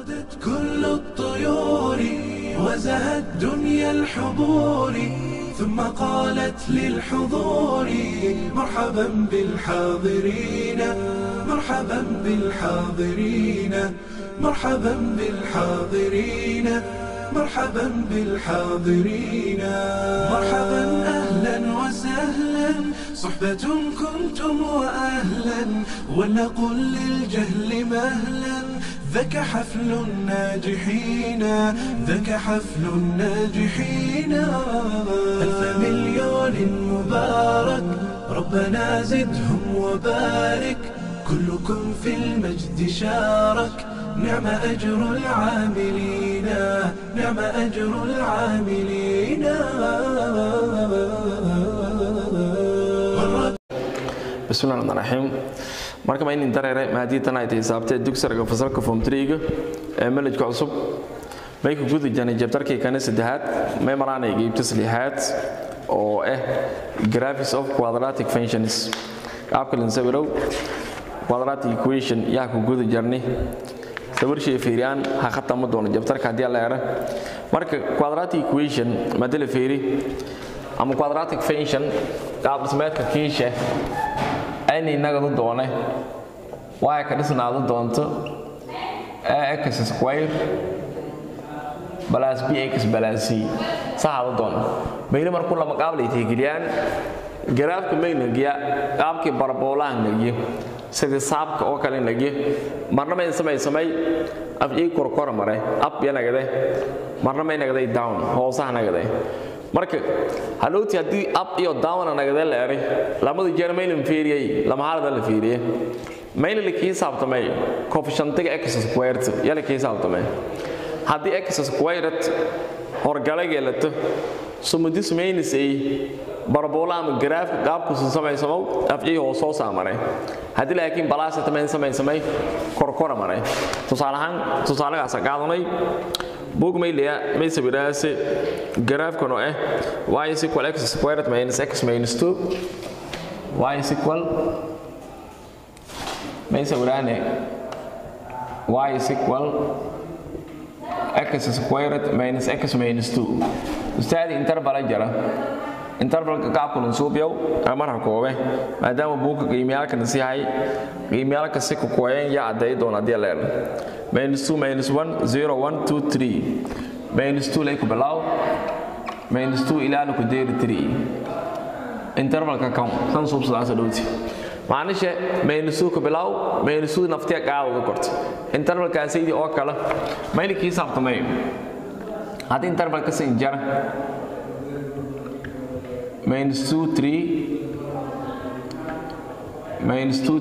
غدت كل الطيور وزهت دنيا الحضور ثم قالت للحضور مرحبا بالحاضرين مرحبا بالحاضرين مرحبا بالحاضرين مرحبا بالحاضرين مرحبا اهلا وسهلا صحبة كنتم واهلا ولنقل للجهل مهلا ذاك حفل الناجحين ذاك حفل الناجحين ألف مليون مبارك ربنا زدهم وبارك كلكم في المجد شارك نعم أجر العاملين نعم أجر العاملين bismillahi raxmaan raxiim marka ma inin dareere maadii tan ay tahay saabtee dugsiga fasalka form 3 ee manhajka cusub may ku guda jirnay jabtarkii kana saddexaad may maraanay qaybta saddexaad oo ah graphics of quadratic functions qaabka la sawirow quadratic equation yaa ku guda jirnay sawirshii fiiriyaan ha khatama doono jabtarka haddii la yara marka quadratic equation madala fiiri ama quadratic function qaab dhismeedka kiisha ayna inagadu doone waa ka dhisnaadu doonto ax square balaas bx balaas c saxaadu doono mayna markuu lama qaab lay tixgeliyaan garaafka maynagiya qaabkii baraboolaha nagiye sidii saabka oo kale nagiye marna may samay samay af ii korkora mare up yanagade marna may nagaday down hoosaha nagaday marka halowti haddii up iyo down nagade la eray lamada jeer maynan fiiriyey lama halada la fiiriye mayna la kii saabtamay coefficientiga x squared yala kii saabtamay haddii x squared horgala yeelato sumudis maynisay barabola ama garaafka qaabkuusan samaysamow afcii hoos soo saamaray haddii laakiin balaasita mayn samaysamay korkora maray tusaale ahaan tusaalagaasa qaadanay bug mayliya may sawiraase garaafkan oo ah y is equal x squared minus x minus 2 y is equal may sawiraane y is equal x squared minus x minus 2 ustaadi intervala jara intervalka qaabkulan suubyow marha koobe maadaama buugka qiimiyaalkana si hay qiimiyaalka si kukoyen yaa caddeey doona haddii leer minus 2 minus 1 0 1 2 3 minus 2 lay ku bilow minus 2 ilaa laku deeri 3 intervalka kan kan suubsadaasa dhowti macnishe minus 2 ku bilow minus 2 naftiya qaadada korta intervalkaasaydi oo kale mayna kii saabtamay haddii intervalka sin jara minus 2 3 minus 2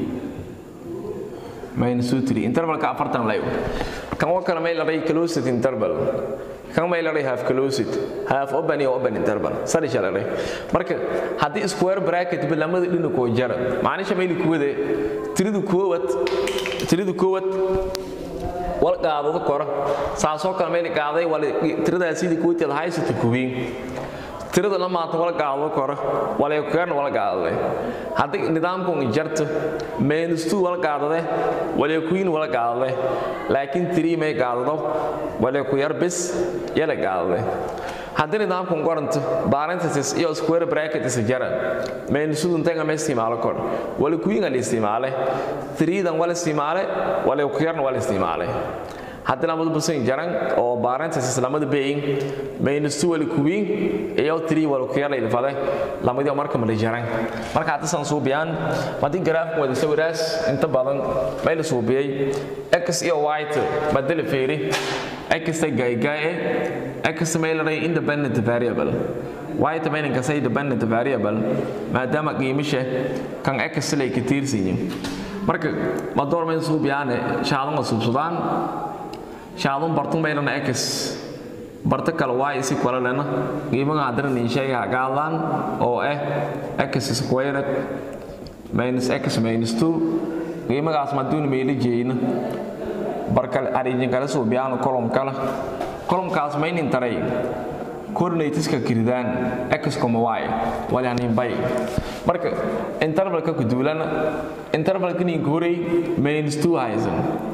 3 minus 2 3 intervalka afartan layo kan oo kale may laray closed interval kan may laray half closed half open iyo open interval sadisha laray marka haddii square bracket bi lamada dhinakoo jara macnisha mayli kuwade tiridu koowad tiridu koowad wal qaadado kora saasoo kale mayli qaaday wal tiradaa sidii kuwiteed haysata kuwiin tirada la maanta wala gaado kora wala keerna wala gaadade haddii nidaamku jarto minus 2 wala gaadade wala queen wala gaadade laakiin 3 may gaadado wala ku yar bis yala gaadade haddii nidaamku qoranto parenthesis iyo square bracket is jara minus 2 inta ma isticmaalo kor wala queen la isticmaale 3 dan wala isticmaale wala ku yarna wala isticmaale haddii lamadu basan jaran oo parenthesis lamada beyin minus 2 wala kuwiin iyo 3 wala ku yar ilfade lamadii marka ma jaran marka hadda san suubiyaan madii graafku wada sawiraas inta badan may la suubiyay x iyo y badal feeri x ta gay gay x may la independent variable y ta may ka say dependent variable maadaama qiimisha kan x lay ka tiirsiin marka ma door may suubiyaan shaadan suubsadaan shaadun bartun baynana x barta kale y isi kala lena qiimaha haddana nin sheega gaadaan oo ah x squared minus x minus 2 qiimagaas maduun meeli jeeyna barkal arijin kala soo biyaan kolom kala kolomkaas maynin taray coordinatesska kiridaan x y walaanin bay marka intervalka ku duulana intervalka nin horey minus 2 haysan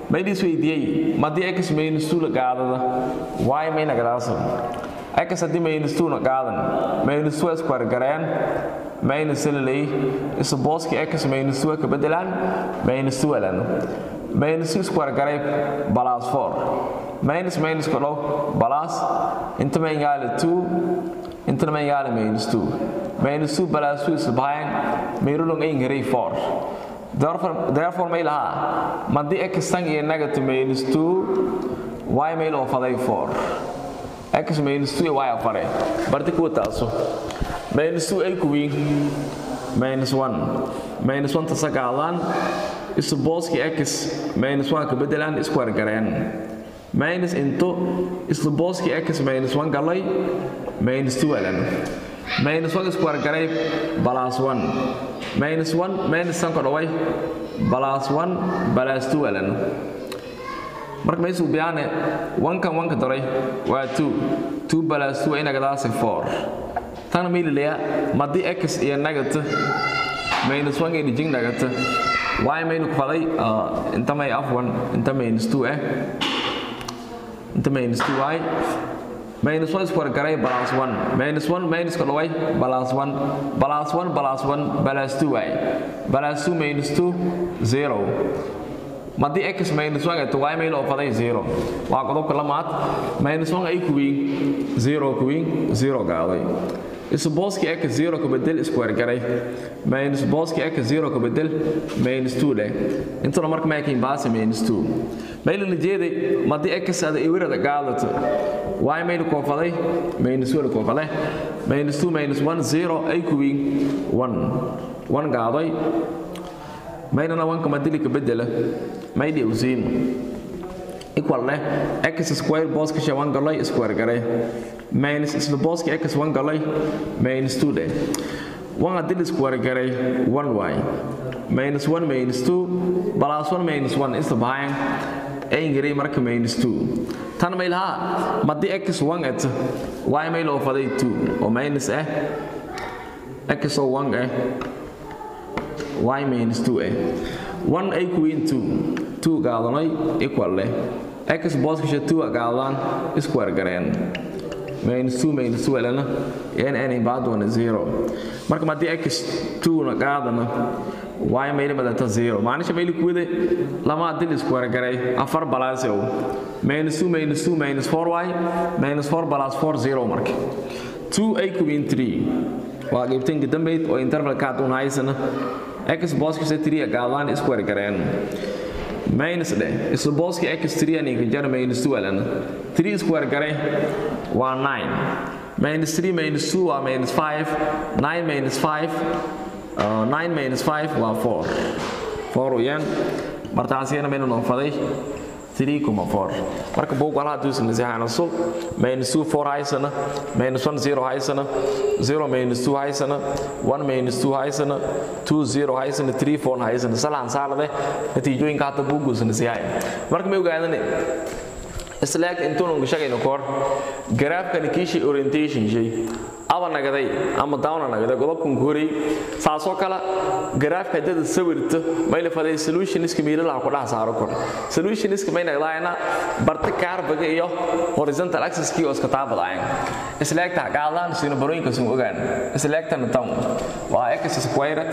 maydis weydiiyey madii x minus 2 la qaadada y mayna gadaasa x haddii minus 2 na qaadan minus 2 square gareen minus lay is booski x minus 2 ka bedelaan minus 2 lan minus 2 square garay plus 4 minus minus ko dhow plus inta may yaali 2 inta may yaali minus 2 minus 2 plus 2 is behind mayrulong ay ngaray 4 therefore therefore may lahaa madii x tan iyo negative minus 2 y may loo faday 4 x minus 2 y afare barti kuwa taaso minus 2 ay kuwiin minus 1 minus 1 tasagaalaan isu booski x minus 1 ka bedelaan square gareen minus into isla booski x minus 1 galay minus 2 alan minus 1 square garay plus 1 minus 1 minus 1 ko dhaway plus 1 plus 2 alan marka maysu biyaane 1 kan 1 ka daray waa 2 2 plus 2 ina gadaasi 4 tan mililaya madii x iyo negative minus 1 ina jing negative y maynu ku faday inta may afwan inta minus 2 eh inta minus 2y minus 1 square garay plus 1 minus 1 minus ka dhaway plus 1 plus 1 plus 1 plus 2y plus 2 minus 2 0 madii x minus 1 to y maylo faday 0 waa qodobka lamaad minus 1 ay kuwiin 0 kuwiin 0 gaaday isu booski x 0 ka bedel square garay minus booski x 0 ka bedel minus 2 leh intuna marka maakin baasi minus 2 mayla lijeeday madii x ada iwirada gaadato y mayla koofaday minus 1 koofaday minus 2 minus 1 0 ay kuwiin 1 1 gaaday maynana 1 ka madili ka bedela maydi usiin equal leh x square booska shay 1 galay square garay minus isla booska x 1 galay minus 2 leh 1 hadii square garay 1y minus 1 minus 2 plus 1 minus 1 isla bahayan ay garay marka minus 2 tan may lahaa madii x 1 at y may loo faday 2 oo minus ah x oo 1 ah y minus 2 ah 1 ay kuwiin 2 2 gaadanay equal leh x booskasha 2 gaadaan square gareen minus 2 minus 2 lana n n baadwana 0 marka madii x 2 na qaadana y mayli madata 0 maanisha mayli kuwide lama dil square garay afar balaasow minus 2 minus 2 minus 4y minus 4 plus 4 0 marka 2 ay kuwiin 3 waa qaybtaynka dambeyd oo intervalka aduun haysana x booskasa 3 gaadaan square gareen minus dheh isla booski x 3 aninka jar minus 2 alana 3 square garay waa 9 minus 3 minus 2 waa minus 5 9 minus 5 uh, 9 minus 5 waa 4 4 uyaan martaasiyana maynu noonfaday 3,4 marka buug walaha duusan nasiixana sul minus 2 4 haysana minus 1 0 haysana 0 minus 2 haysana 1 minus 2 haysana 2 0 haysana 3 4 haysana salaan saalade natiijooyinka hata buuguusan nasiixaya marka may ogaadane islaag intuunu shaqayno koor garaafkani kiishi orientation shay aba nagaday ama dawna nagaday godobkan koray saasoo kale garaafka dad sawirto mayla faday solutioniska miilaha ku dhax saaro kor solutioniska may nagdaayna barta kaarbaga iyo horizontal axis kii oo iska taabadaayeen islaagta qaadaan sino barooyinka soo ogaan islaagtan tan waa x squared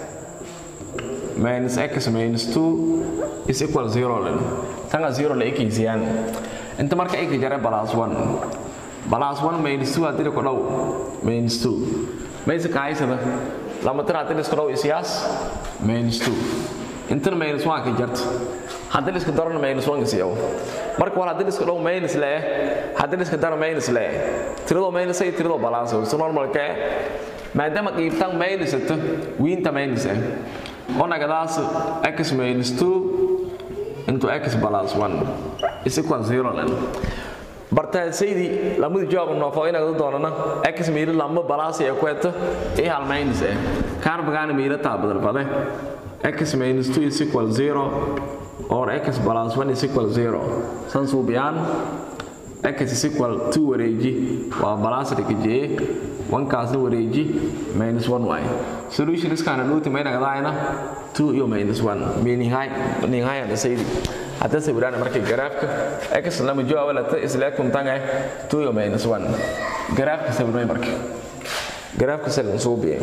minus x minus 2 is equal 0 len tanga 0 la ekeysiyaan inta marka ay ka jare plus 1 plus 1 minus 2 hadii ku dhaw minus 2 maysa ka haysada lama tira hadii isku dhaw isiyaas minus 2 inta minus 1 ka jarta hadii isku darana minus 1 ka siiyo marka wala hadii isku dhaw minus le hadii isku daro minus le tirado minus ay tirado balance so normal ka maadaama qiibtan minus ta wiinta minus ah oo nagadaas x minus 2 into x plus 1 is equal 0 lan bartaa saydi lamada jawaab noofo inaad doonana x miila lamba balaas ee ku eto ee hal minus eh carbon miila taa badal bade x minus 2 is equal 0 or x plus 1 is equal 0 san suubiyaan x is equal 2 wareeji waa balaas dhigajee wankaasna wareeji minus 1 y solution iskaana luuti mayna gadaayna 2 iyo minus 1 meaning high meaning high saydi hadda sawiraan markay garaafka x lama jawaabo la ta isla kuntan eh 2 minus 1 garaafka sawirnay marka garaafka sawirnay soo biye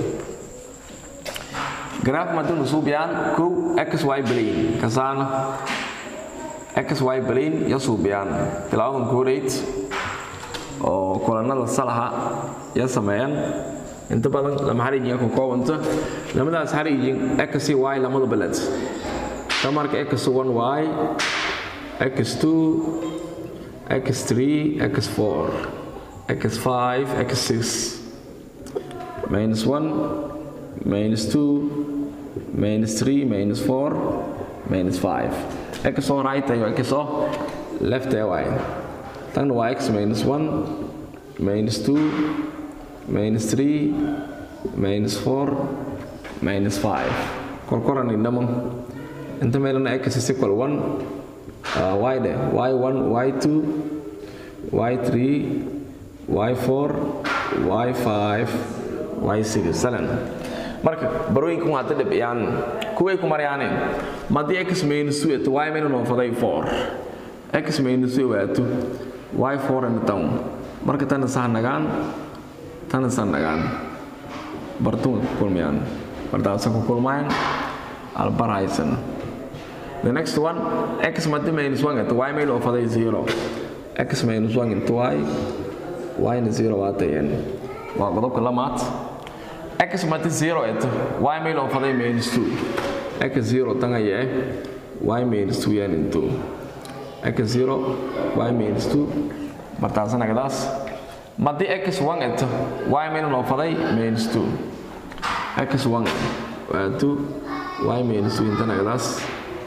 garaaf madun soo biyaan ko x y plane kasana x y plane ya soo biyaan tilaadan kooreed oo kulanada salaha ya sameeyaan inta badan lama xariijin ku koobanta lamadaas xariijin x y lamada balad tamarka x1y x2 x3 x4 x5 x6 minus 1 minus 2 minus 3 minus 4 minus 5 x o right ayo x o left ay y tan waa x minus 1 minus 2 minus 3 minus 4 minus 5 korkoran indhamon inta meelana x is equal 1 uh, y de y1 y2 y3 y4 y5 y6 salan marka barooyinkan waa hadda dhibciyaan kuway ku maryaane madii x minus 2 y minus noo faday 4 x minus 2 waato y4 in town marka tan sax nagaan tan sax nagaan bartuun kulmiyaan bartaasa ku kulmayaan albaraysan The next one, x minus 1 into y minus of 0. x minus 1 into y, y is 0 waatayan. Waa qodobka lamaad. x minus 0 into y minus of minus 2. x 0 tanga yahay y minus 2 yan into x 0 y minus 2 martaasana gadaas madi x 1 into y minus of minus 2 x 1 waa 2 y minus 2 intana gadaas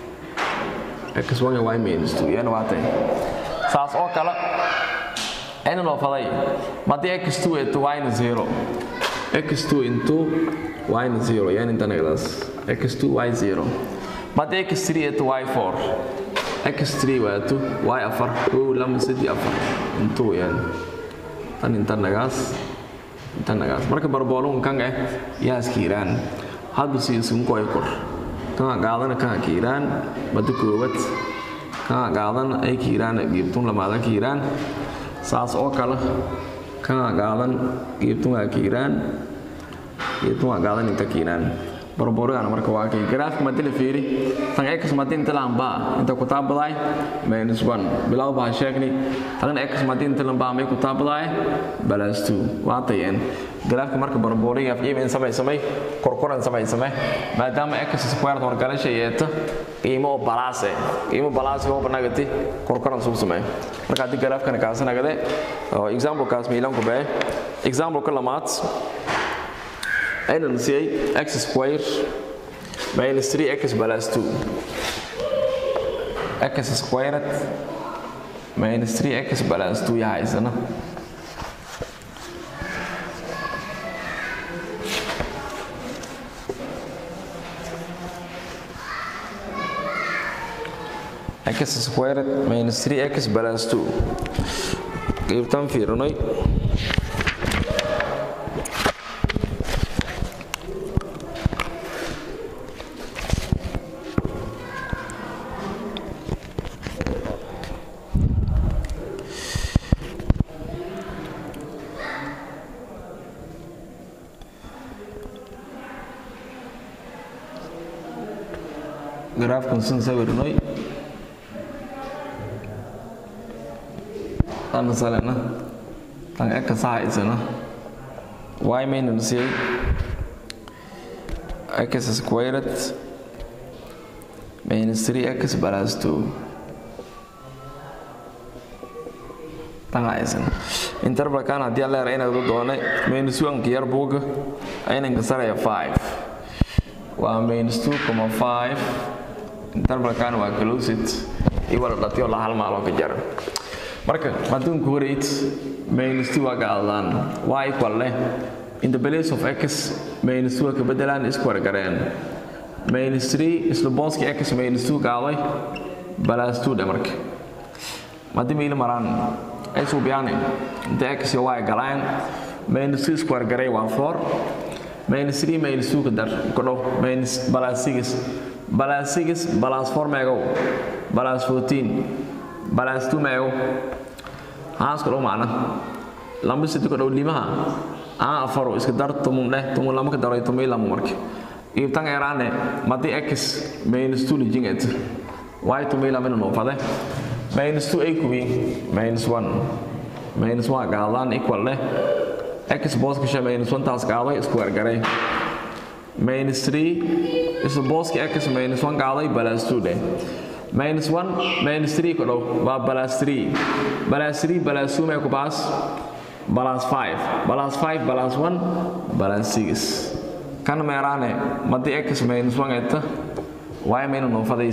x1 y minus 2 yana waatay saas oo kale ayna noo faday madii x2 into y na 0 x2 into y na 0 yan inta nagadaas x2 y 0 madii x3 into y4 x3 waato y afar kow lama saddex afar into yan tan inta nagaas inta nagaas marka barboolun kan eh yaa iskiiraan hadba siisunku ay kor kana qaadana kana kiiraan bada koobad kana qaadana ay kiiraan geebtun lamaada kiiraan saas oo kale kana qaadan geebtun waa kiiraan geebtun waa qaadan inta kiiraan barboorigana marka waa kay garaafka madila fiiri tan x madin tilan baa inta ku taabaday minus 1 bilaw baa sheegni tan x madin tilan baa may ku taabaday balas 2 waa tayeen garaafka marka barbooriga af iibin samay samay korkoran samay samay maadaama x squared wargalasha yeeta qiimo balaase qiimo balaase oo banagati korkoran soo samay marka hadii garaafkan kaasanagade oo example kaas miilan ku baa example kalamaat ayna nasiyay x square minus 3x plus 2 x squared minus 3x plus 2 yahay isna x squared minus 3x plus 2 qaybtan fiirinay garaafkan sin sawirnay tan salena tan eka sahaysana y minus a x squared minus 3x plus 2 tan haysan intervalkan haddii aan leeyahay inaad u doonay minus 1 ka yar buuga aynan kasaraya 5 waa minus 2,5 intervalkan waa closet iyo wala dhatiyo la hal maaloo ka jara marka adduunku horeyd minus 2 waa gaadaan y equal leh in the place of x minus 2 ka bedelaan square gareen minus 3 isla booski x minus 2 qaaday plus 2 dhe marka haddii miila maraan ay suubiyaan inta x iyo y galaan minus 2 square garay waa 4 minus 3 minus 2 ka dar kodhow minus plus 6 plus 6 plus 4 meegow balas 14 balas 2 meego haas ko macna lamba sidii ko dhow limaha aan afaro iska dar tumun dheh tumun lama ka daray tumay lama marka iibtan eraane madi x minus 2 lijin et y tumay lama no fade minus 2 ay kuwi minus 1 minus 1 gaadan equal leh x boss ka minus 1 taas gaaday square garay minus 3 is boss ka x minus 1 gaaday balas 2 dheh minus 1 minus 3 ko dhow waa balas 3 balas 3 balas 2 may ku baas balance 5 balance 5 balance 1 balance 6 kan meeraane madi x minus 1 eta y minus no faday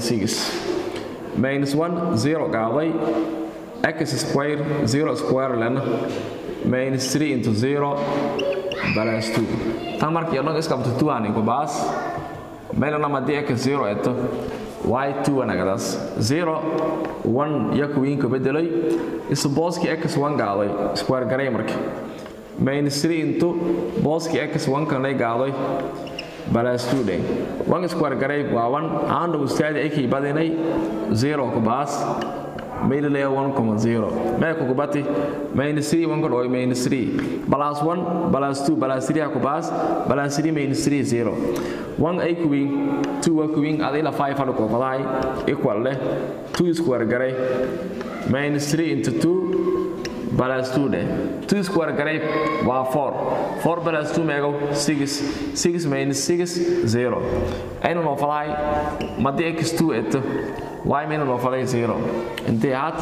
6 minus 1 0 gaaday x square 0 square lena minus 3 into 0 balance 2 tan markii oo dhan iska qabto 2 aan ku baas meelana madi x 0 eta y2 anagadaas 0 1 yakuwiinka bedelay isu booskii x1 gaaday square garay marka minus 3 into booskii x1 kanay gaaday balas 2 dhe 1 square garay waa 1 aanu ustaadi ay badinay 0 ku baas meelale 1.0 mee ku kubati minus 3 1 kodhoy minus 3 balas 1 balas 2 balas 3 ku baas balas 3 minus 3 0 1 ay kuwiin 2 waa kuwiin adila 5 hadu ko faday equal leh 2 square garay minus 3 into 2 balas 2 dheh 2 square garay waa 4 4 balas 2 meego 6 6 minus 6 0 aynu noo faday madi x2 eto y minus noo faday 0 intee had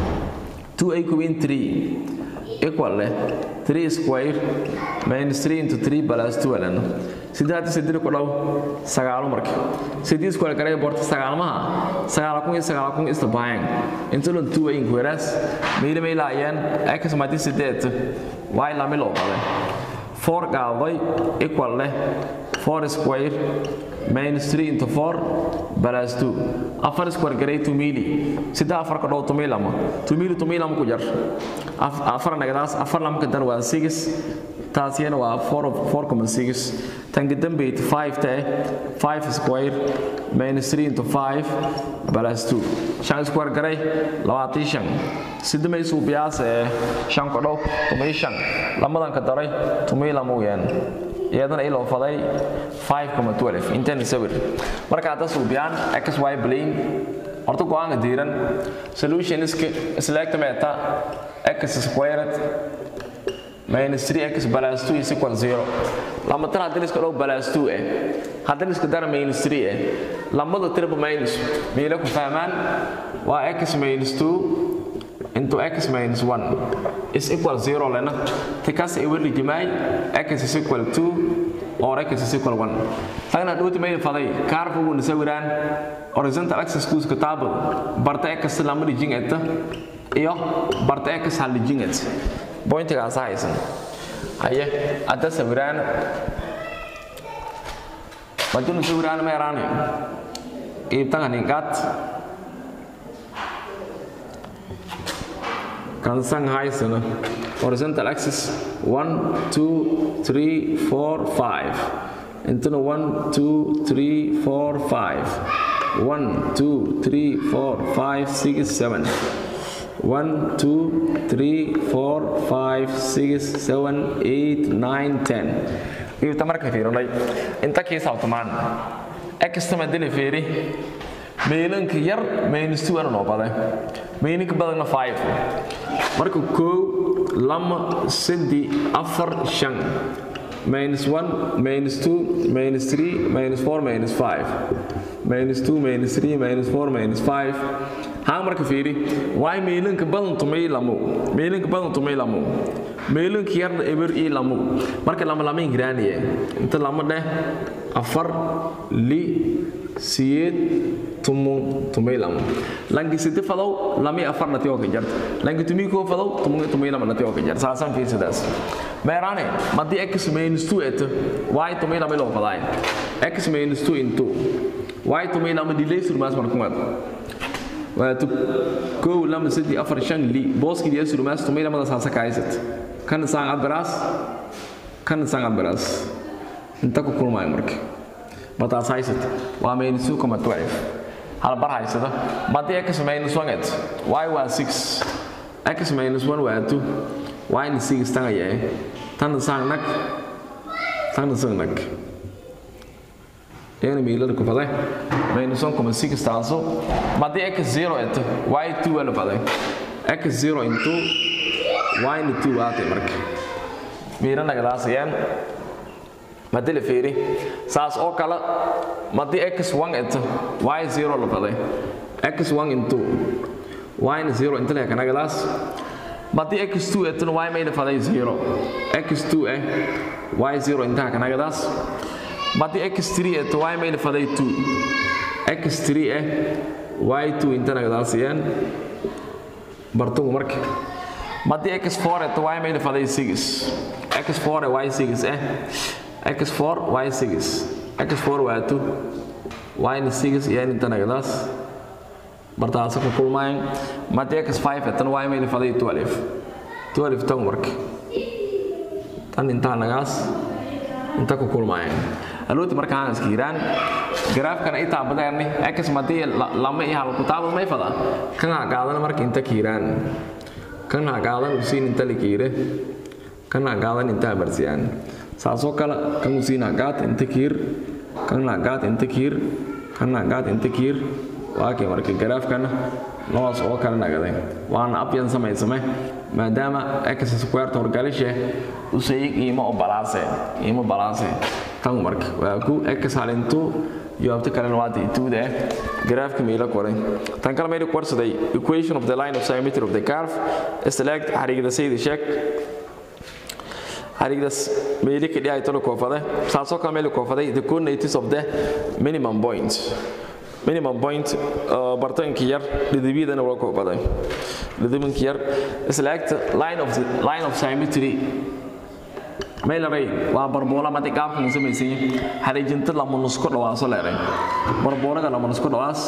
2 ay kuwiin 3 equal leh 3 square minus 3 into 3 balas 2 alano sidaad sidii ku dhow sagaalo marka sidii square garay borta sagaalmaha sagaal kun iyo sagaal kun isla baahan inta loo two in whereas meela meela ayaan x madi sideed y la milo qale 4 gaaday equal leh 4 square minus 3 into 4 balas 2 afar square garay 2 mili sida afar ka dhow 2 milama 2 mili 2 milama ku jar afar nagadaas afar lam ka dar waa 6 taasiyana waa 4.6 tan kadambeyd 5 tae 5 square minus 3 into 5 balas 2 shan square garay labaatan shan sidamay suubiyaas ee shan ka dhow tumay shan lamadan ka daray tumay lama weyaan iyadana iloo faday 5.12 intan sawir marka hadda suubiyaan xy plane horta go-aanka diiran solutioniska isleegta meeta x squared minus 3x balas 2 is equal 0 lama tan haddii iska dhow balas 2 eh haddii iska dara minus 3 eh lamada tirba minus meela ku fahmaan waa x minus 2 into x minus 1 is equal 0 lena tikas ay weli jimay x is equal 2 or x is equal 1 tagna dhowti may faday kaarfa uu nisawiraan horizontal axis ku iska table barta x lama dijin eta iyo barta x hal dijin et pointigaas haysan haye hadda sawiraan madunu sawiraan ma yaraanayo iibtan ningaad kansan haysana horizontal axis 1 2 3 4 5 intana 1 2 3 4 5 1 2 3 4 5 6 7 1 2 3 4 5 6 7 8 9 10 iibta marka fiirinay inta kii sabtamaan extama dili fiiri meelanka yar minus 2 ana noo baday meelinka badanna 5 marka koow lama saddi afar shan minus 1 minus 2 minus 3 minus 4 minus 5 minus 2 minus 3 minus 4 minus 5 haa marka fiiri waay meelanka badan tumay lamo meelanka badan tumay lamo meelanka yarna eber ii lamo marka lama lama ingiraaniye inta lama dheh afar li siyeed tumun tumay lamo langi sidi fadow lami afar nati oo ka jarta langi tumi ko fadow tumun tumay lama nati oo ka jarta saasan fiirsidaas meeraane madi x minus 2 et y tumay lama loo faday x minus 2 into y tumay lama delay surmaas markumaad waatu kow lama saddex afar shan li booskii diya surmaas tumay lamada saasa ka haysat kan saan abiraas kan saan abiraas inta ku kulmaayo marka mataas haysat waa minus 2.12 hal bar haysada madii x minus 1 et y waa 6 x minus 1 waa 2 y ni 6 tan ayaa tan sang nak tan sang nak yani miilada ku faday minus 1.6 taaso madii x 0 et y 2 waa la faday x 0 into y ni 2 waatay marka miira nagadaasayaan madii la fiiri saas oo kale madii x1 et y0 la faday x1 into y ni 0 inta leeka nagadaas madii x2 et y may la faday 0 x2 eh y0 inta ka nagadaas madii x3 et y may la faday 2 x3 eh y2 inta nagadaasayaan bartugu marka madii x4 et y may la faday 6 x4 y6 eh x4 y6 x4 waa 2 y 6 iyo inta nagadaas bartaas ku kulmayn madii x5 tan y may la faday 12 12 tan marka tan inta nagaas inta ku kulmayn alooti marka aan iskiiraan garaafkan ay taabadayni x madii lama iyo hal ku taabad may fada kan ha qaadan marka inta kiiraan kan ha qaadan usiin inta la kiire kan ha qaadan inta marsiyaan saasoo kale kan usiin ha qaad inta kiir kan ha qaad inta kiir kan ha qaad inta kiir waa kay marka garaafkan noocaas oo kale nagaday waana abyan samaysame maadaama x square horgalishe usayig iima oo balaase iima balaase tan marka waa ku x halintu jawaabta kalena waa ituuda eh garaafka meela qoray tan kale meela qorsaday equation of the line of symmetry of the curve select xariigda saydi sheeg xariigdas meeli ka dhigay tolo koofade saasoo kale meela koofaday the coordinates of the minimum point minimum point bartanka yar dhidibiyadana waa koofaday dhidibanka yar select line of the line of symmetry maylaray waa barboola madi qaabkan samaysay xariijinta lama nusku dhawaaso leeray barboolaga lama nusku dhawaas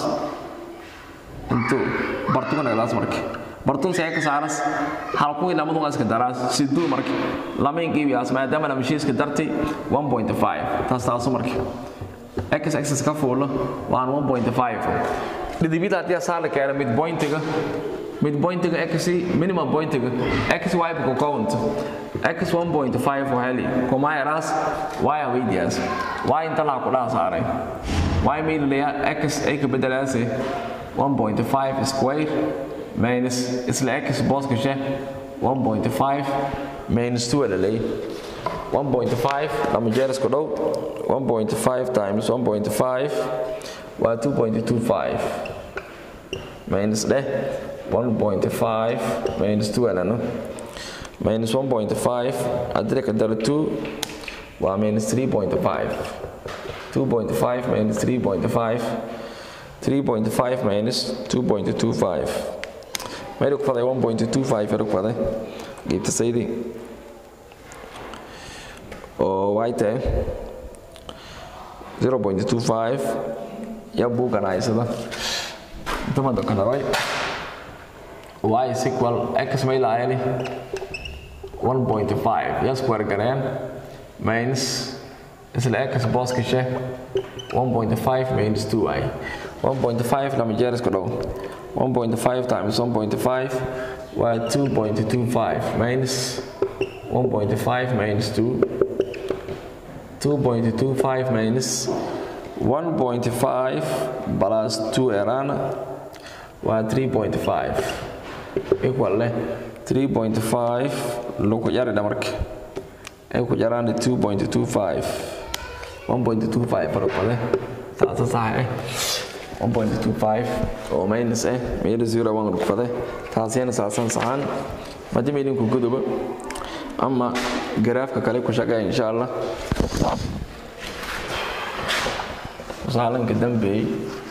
intu bartuga nagadaas marka bartun see ka saaras halkuwii lamadun iska daraas siduu marka lama inqiibiyaas maadaama la mashiiska dartay 1.5 taas taasu marka x axis ka fuulo waan 1.5 dhidibida haddii asaa la keena mid pointiga mid pointiga x minimum pointiga x y ku count x 1.5 heli kuma yaraas y aweydiyaas y inta laa ku dhaa saaray y meylaya x ay ka bedelaase 1.5 square minus isla x booska she 1.5 minus 2 lalay 1.5 lama jeer isku dhow 1.5 times 1.5 waa 2.25 minus dheh 1.5 minus 2 alano minus 1.5 haddii ka daro 2 waa minus 3.5 2.5 minus 3.5 3.5 minus 2.25 mayru ku faday 1.25 ru ku faday geebta saydi oo way tahay 0.25 ya buugan haysada intamada kanaray y is equal x may laayani 1.5 ya square gareen minus isla x booska she 1.5 minus 2y 1.5 lama jeer isku dhow 1.5 times 1.5 waa 2.25 minus 1.5 minus 2 2.25 minus 1.5 plus 2 erana waa 3.5 equal leh 3.5 lagu yari dhamarka ay ku yaraan 2.25 1.25 farqade taasa sax eh 1.25 oo minus eh meel 0 waan rufade taasina saasan saxan madii meelin ku guduba ama garaafka kale ku shaqeeya insha Allah saalanka dambeey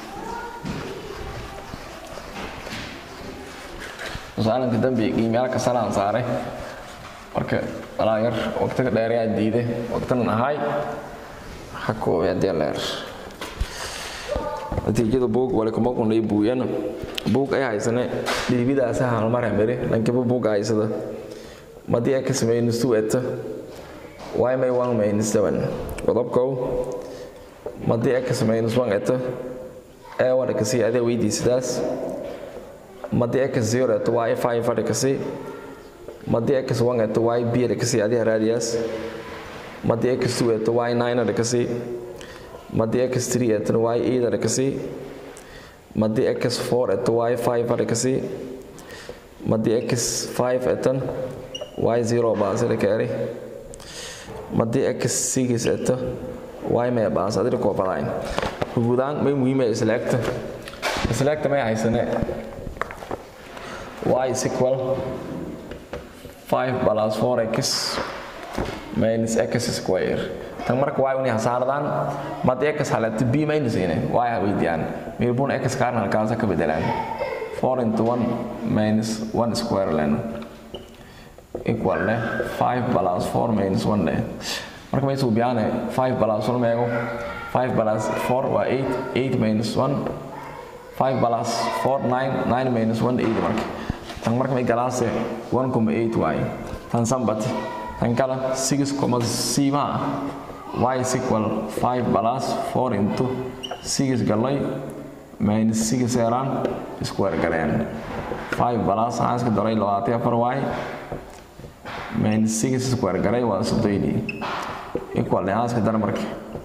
saalanka dambeey qiimaha ka salaan saaray marka walaa yar waqtiga dheer ayaa diiday waqtinan ahay ha koobay haddii leer natiijada buug wale kuma qunay buuyana buug ay haysane dhiibidaasa halmar hamere lankiba buug haysada madii ay ka sameeyeen suweta y may one minus seven qodobkow madii ay ka sameeyeen swan eta ee waa dhakasi adee weydiisadaas madii x zero eto y five a dhakasi madii x one eto y b dhakasi adee raadiyaas madii x two eto y nine dhakasi madii x three eto y eight dhakasi madii x four eto y five dhakasi madii x five etan y zero baas dhakaari madii x six eto y mee baas adii koo badayn guudaan may muhiim ah isleegta isleegta may haysane y is equal 5 plus 4x minus x square tan marka y unay hasaardaan mad x halata b minus ine y ha weydiyaan meelbun x kaarna halkaasa ka bedelaan 4 into 1 minus 1 square len equal leh 5 plus 4 minus 1 leh marka may suubiyaane 5 plus 1 meego 5 plus 4 waa 8 8 minus 1 5 plus 4 9 9 minus 1 8 marka tan marka may galaase 1,8 waaye tan sambati tan kala 6,c ma y is equal 5 plus 4 into 6 galay minus 6 eeraan square galeen 5 plus waxaan iska daray 24 y minus 6 square galay waa soddoni equal waxaan iska daray marka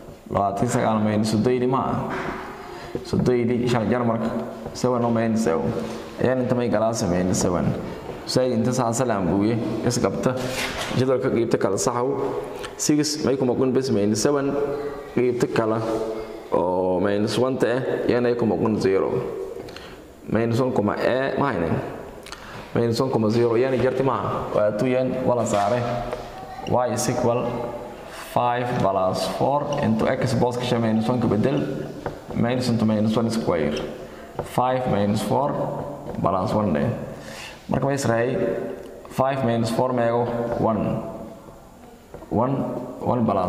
29 minus soddoni ma soddoni shan jar marka 7 no minus 7 ayaan inta may galaasa minus 7 say inta saasalaan buuye isqabta jadwalka qiibta kala saxow 6 may kuma kun bes minus 7 qiibta kala oo minus 1 ta ah yana kuma kun 0 minus 1 kuma e ma haynen minus 1 kuma 0 yana jarti ma waa tu yan wala saare y is equal 5 plus 4 into x boss kasha minus 1 ka bedel minus into minus 1 square 5 minus 4 plus 1 deh marka ma israay 5 minus 4 meego 1 1 1 plus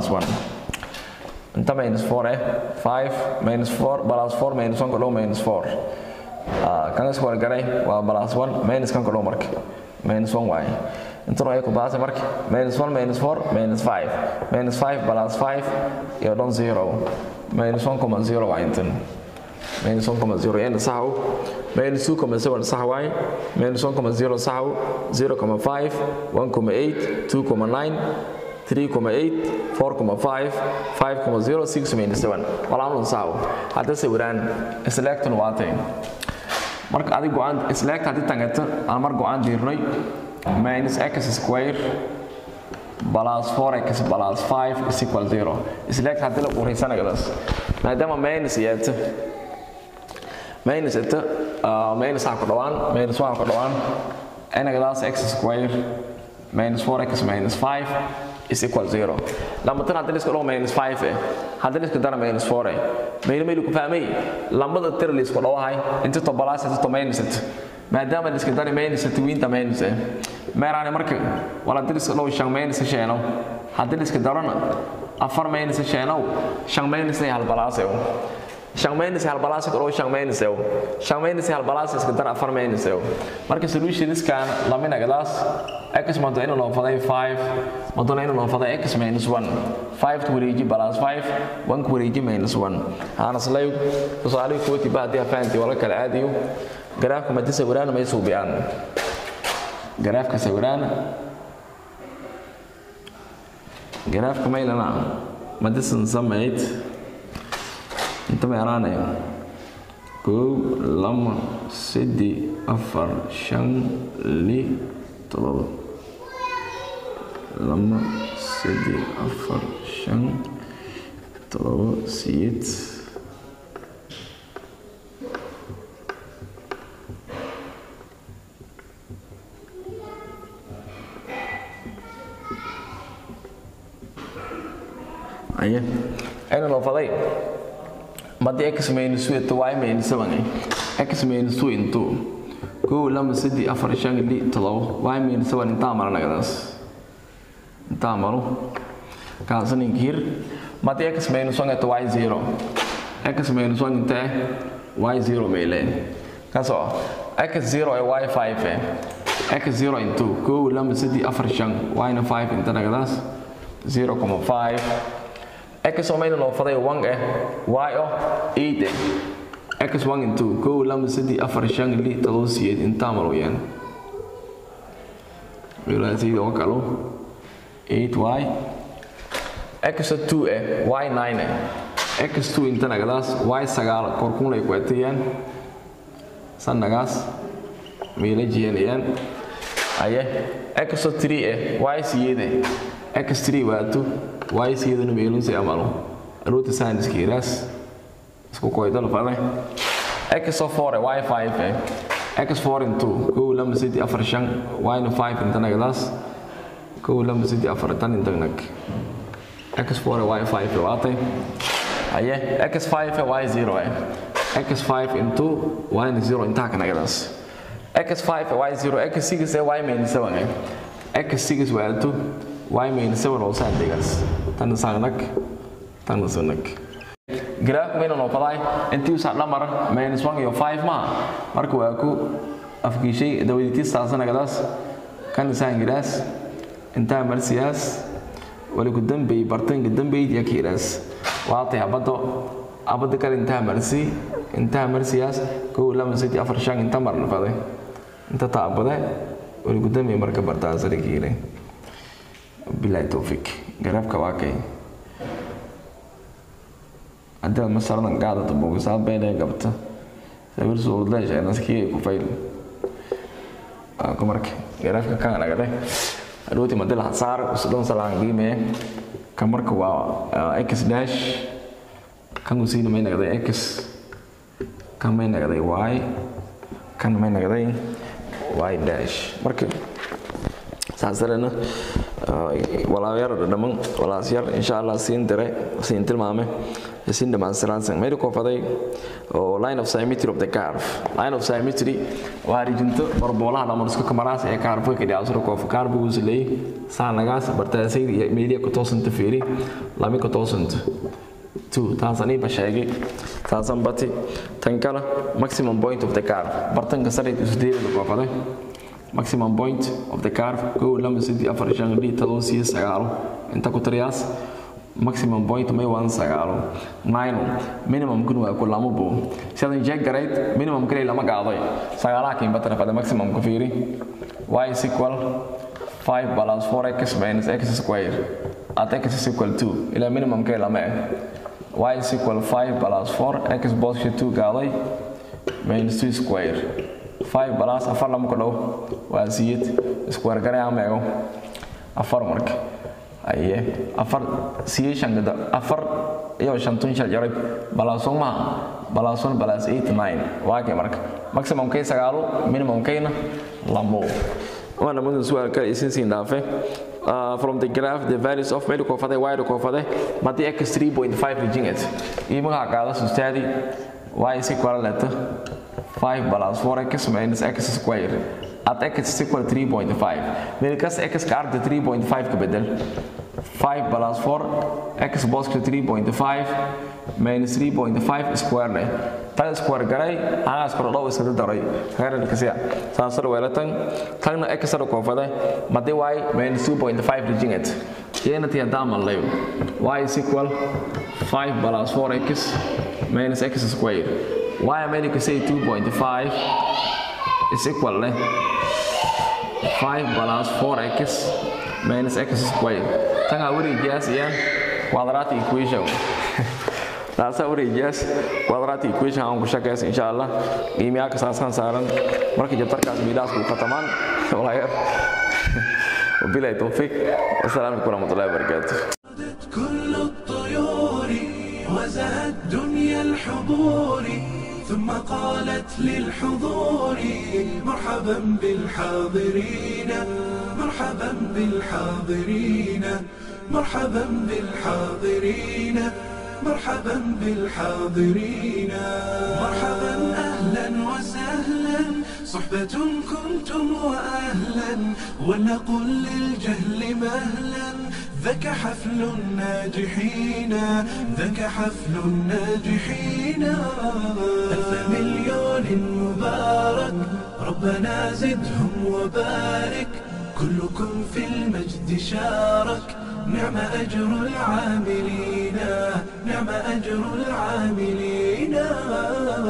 1 inta minus 4 eh 5 minus 4 plus 4 minus 1 kadhow minus 4 ah kan isku wargaray waa plus 1 minus kan kadhow marka minus 1 waaye intana ay ku baasay marka minus 1 minus 4 minus 5 minus 5 plus 5 iyo dhan 0 minus 1,0 waa intan minus 1,0 yana saxow minus 2,7 sax waaye minus 1,0 saxow 0,5 1,8 2,9 3,8 4,5 5,0 6 minus 7 walaamadu saxow hadda sawiraan isleegtan waatay marka adig go-aan isleegta haddii tangato aan mar go-aan diirnay minus x square plus 4x plus 5 is equal 0 isleegta haddii la quuraysanayadaas maadaama minus yeeto minus ito minus waxaa ku dhawaan minus waxaa ku dhawaan enagadaas x square minus 4x minus 5 is equal 0 lamatan haddii liska dhawo minus 5 eh haddii liska dara minus 4 eh mayna maylu ku fahmay lambada tir liisku dhawahay inta to balaas inta to minus ito maadaama liska dari minus ito wiinta minus eh meeraani marka wala haddii liska dhawo shan minus sheeno haddii liska darana afar minus sheenow shan minus hal balaas eh shan minus hal balaas oo shan minus ew shan minus hal balaas iska dar afar minus ew marka solution iskan lamina gadaas x mado inuu loo faday 5 mado inuu loo faday x minus 1 5 ku wareeji balaas 5 1 ku wareeji minus 1 ana salayo tusaale ku wati baadi afaanti wala kala aadiyo garaafka ma tasawiraan ma isuubiyaan garaafka sawiraan garaafka maylana ma disan samayd inta ma yaraanaya kow lama saddex afar shan li todoba lama saddex afar shan todoba siyeed aye ayna loo faday madi x minus 2 to y minus 7 x minus 2 into kow lama saddex afar shan li todoba y minus 7 intaa maranagadaas intaa maro kaasaninkii hir madi x minus 1 to y 0 x minus 1 intee y 0 meyle kasoo x 0 ee y 5 eh x 0 into kow lama saddex afar shan y na 5 inta nagadaas 0,5 x oo mayna loo faday 1 eh y oo 8 eh x1 into kow lama saddex afar shan lix todoba sideed intaa mal weyaan wilaasayda oo kalo 8y x2 eh y9 eh x2 inta nagadaas y sagaal korkun ay ku atayaan san nagaas meela jiyanayaan aye x3 eh y siyeede x3 waato y siyeedana meelun si amalo aroota saaniskiiraas isku koydal fale x4 eh y5 eh x4 into kow lama saddex afar shan y5 inta nagadaas kow lama saddex afar tan inta nag x4 y5 waatay aye x5 y0 eh x5 into y0 intaa ka nagadaas x5 y0 x6 y minus 7 eh x6 waato y minus 7 oo saa degaas tan saanag tan sanag graaf mayna noo faday intii usaa dhamar minus 1 iyo 5 ma marka waa ku afkiishay dawadiitis saasanagadaas kan isaan giraas intaa marsiyaas wali ku dambey bartanka dambeyd ya kiiraas waatay abado abada kale intaa marsi intaa marsiyaas kow lama saddex afar shan inta marna faday inta taabade wali ku dambey marka bartaan sare kiire bilahi towfiq garaafka waa kay haddaad masaradan qaadata bogisaa beelee gabta sabir suurdaasha naskii ku fayl ku marka garaafka kan nagade adooti madil saar usdon salaan qiimee kan marka waa x dash kan usiina may nagday x kan may nagday y kan may nagday y dash marka saasarena walaayar dhaman walaasyar insha allah siin dire siin tilmaame siin dhammaanstiransan mayda koofaday oo line of symmetry of the curve line of symmetry waa rijinto barboolaha dhaman isku kamaraas ee kaarfo ka dhicaasuro koofa kaarbuguusa leeyay saanagaas bartaasayda iyo meeliya ku toosanta fiiri lami ku toosanta two taasaniiba sheegay taasan bati tan kale maximum point of the curve bartanka sarid isdeelada koofaday maximum point of the curve kow lama saddex afar shan lix todoba siyo sagaalo inta ku tiriyaas maximum point may waan sagaalo nine minimum kun waa ku lama buu sidan jeeg garayd minimum kale lama qaaday sagaalaha kiin batana fada maximum ku fiiri y is equal 5 plus 4x minus x square at x is equal 2 ila minimum kale lama eh y is equal 5 plus 4 x both 2 qaaday minus 2 square 5 plus afar lama ku dhow waa siyid square garay ama ego afar marka aye afar siye shan gada afar iyo shantun shal jaray balaason ma balaason balaas 8 9 waa kay marka maximum kay sagaalo minimum kayna lamo waana mudan su'aal kale isin siin dhaafe Uh, from the graph the values of medical fade y kofade mati x 3.5 regions imaga qaada sustaadi y is equal to 5 plus 4x minus x square at x is equal 3.5 meelkas x ka arda 3.5 ka bedel 5 plus 4 x box 3.5 minus 3.5 square ne tan square garay ana square dhow iska daray heeran kasiya saasar weelatan tanna x sar ko fada made y minus 2.5 region it yana tiya damal leyo y is equal 5 plus 4x minus x square y america say 2.5 is equal ne 5 plus 4x minus x square tan ha wareejiyaas iyaan quadratic equation taasa wareejiyaas quadratic equation aan ku shaqeys insha allah qiimaha ka saasan saaran marka jabtarkaas miidaas ku khatamaan walaayar وبالله التوفيق والسلام عليكم ورحمه الله وبركاته كل الطيور وزهت دنيا الحضور ثم قالت للحضور مرحبا بالحاضرين مرحبا بالحاضرين مرحبا بالحاضرين مرحبا بالحاضرين مرحبا اهلا وسهلا صحبة كنتم واهلا ولنقل للجهل مهلا ذاك حفل الناجحين ذاك حفل الناجحين ألف مليون مبارك ربنا زدهم وبارك كلكم في المجد شارك نعم أجر العاملين نعم أجر العاملين